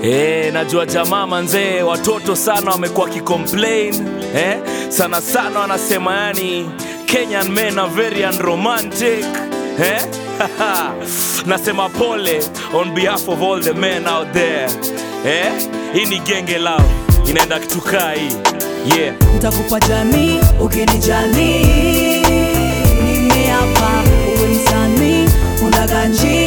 Eh, najua jamaa manzee, watoto sana wamekuwa kicomplain eh, sana sana wanasema yani Kenyan men are very unromantic eh? Nasema pole on behalf of all the men out there eh? Hii ni genge lao inaenda kitukaa hii yeah. ntakupa jamii ukinijali nimeapa uwe msanii unaganji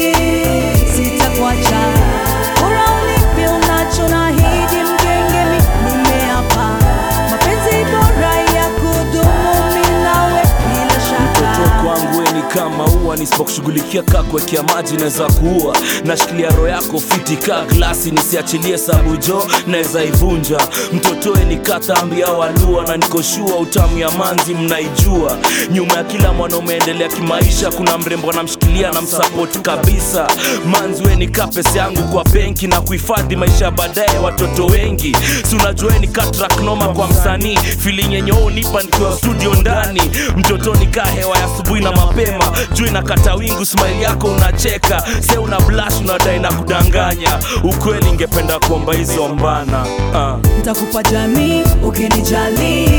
sitakuacha bora unipe unacho nahidi mgengemi nimeapa mapenzi bora ya kudumu mi nawe bila mtoto shaka kwangu we ni kama ua nisipokushughulikia kaa kuwekea maji naweza kuua nashikilia roho yako fiti kaa glasi nisiachilie sabu jo naweza ivunja mtotoe ni katambi au alua na nikoshua utamu ya manzi mnaijua nyuma ya kila mwanaume endelea kimaisha kuna mrembo anamshikilia na msapoti kabisa manzi we ni kapesi yangu kwa benki na kuhifadhi maisha ya baadaye watoto wengi si unajueni katraknoma kwa msanii feeling yenye wewe unipa nikiwa studio ndani mtoto nikaa hewa ya asubuhi na mapema juu inakata wingu smile yako unacheka se una blash unadai na kudanganya ukweli ingependa kuomba hizo mbana uh. ntakupa jamii ukinijali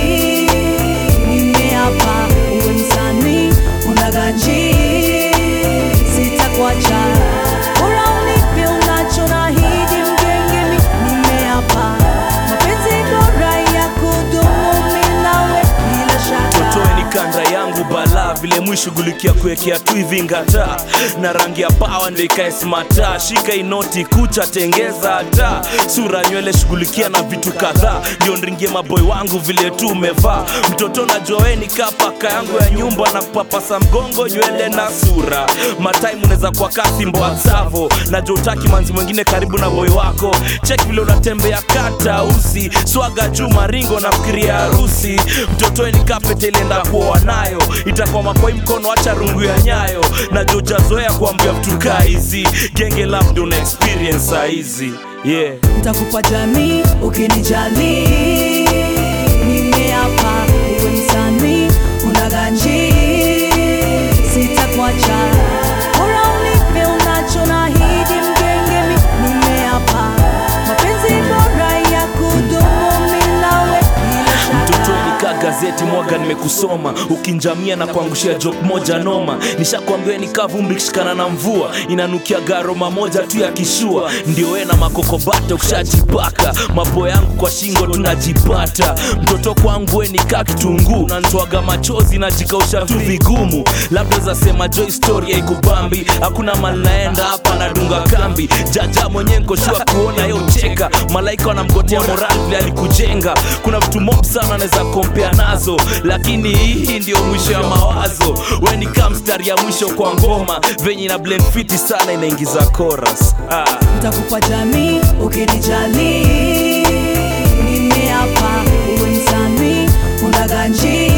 nimeapa uwe msanii unaganji sitakuacha bora unipe unacho nahidi mgengemi nimeapa mapenzi bora ya kudumu mi nawe bila shaka totoe ni kanda yangu bala vile mwishughulikia kuwekea tu hivi ngata na rangi ya pawa ndio ikae smata shika inoti kucha tengeza hata sura nywele shughulikia na vitu kadhaa ndio nringie maboy wangu vile tu umevaa mtoto najua we ni kapaka yangu ya nyumba na kupapasa mgongo nywele na sura matime unaweza kwa kasi mboa savo najua utaki manzi mwingine karibu na boy wako cheki vile unatembea kata usi swaga juu maringo na fikiria harusi mtotoe ni kapete ilienda kuoa nayo itakwama kwa hii mkono acha rungu ya nyayo na jojazoea kuambia vitu kaa hizi genge labda una experience saa hizi yeah. ntakupa jamii ukinijali nimeapa uwe msanii unaganji sitakuacha bora unipe unacho nahidi mgengemi nimeapa mapenzi bora ya kudumu mi nawe bila mtoto shaka nikaa gazeti mwaga nimekusoma ukinjamia na kuangushia jok moja noma nishakwambia nikaa vumbi kishikana na mvua inanukia garoma moja tu ya kishua ndio we na makokobata ushajipaka mapo yangu kwa shingo tunajipata mtoto kwangu we nikaa kitunguu nantoaga machozi najikausha tu vigumu labda zasema jo historia ikubambi hakuna mali naenda hapa nadunga kambi jaja mwenyewe nkoshua kuona yo cheka malaika wanamgotea moral vile alikujenga kuna vitu mob sana anaweza kompea nazo lakini hii ndio mwisho ya mawazo we ni kaa mstari ya mwisho kwa ngoma venye ina blend fiti sana inaingiza chorus ah. ntakupa jamii ukinijali nimeapa uwe msanii unaganji